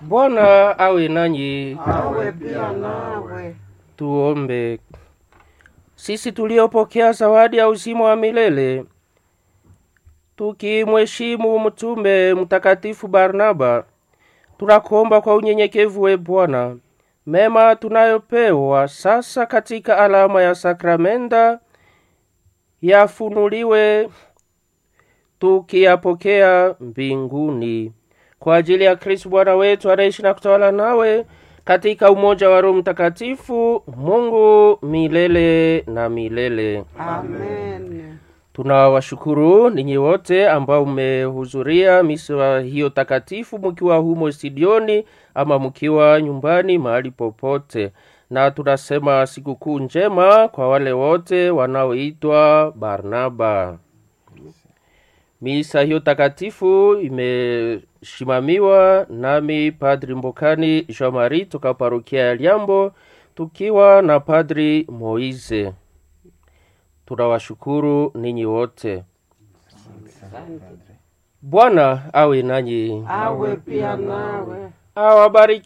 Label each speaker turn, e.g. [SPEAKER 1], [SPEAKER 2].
[SPEAKER 1] Bwana awe nanyi.
[SPEAKER 2] awe pia nawe.
[SPEAKER 1] Tuombe. Sisi tuliopokea zawadi ya uzima wa milele, tukimheshimu mtume mtakatifu Barnaba, tunakuomba kwa unyenyekevu, we Bwana, mema tunayopewa sasa katika alama ya sakramenta yafunuliwe tukiyapokea mbinguni kwa ajili ya Kristo Bwana wetu anaishi na kutawala nawe katika umoja wa Roho Mtakatifu, Mungu milele na milele.
[SPEAKER 2] Amen.
[SPEAKER 1] Tunawashukuru ninyi wote ambao mmehudhuria misa hiyo takatifu, mkiwa humo studioni ama mkiwa nyumbani, mahali popote, na tunasema sikukuu njema kwa wale wote wanaoitwa Barnaba. Misa hiyo takatifu imeshimamiwa nami Padri Mbokani Jean Marie toka parokia ya Liambo, tukiwa na Padri Moise. Tunawashukuru ninyi wote. Bwana awe nanyi,
[SPEAKER 2] Awe pia nawe.
[SPEAKER 1] awabariki.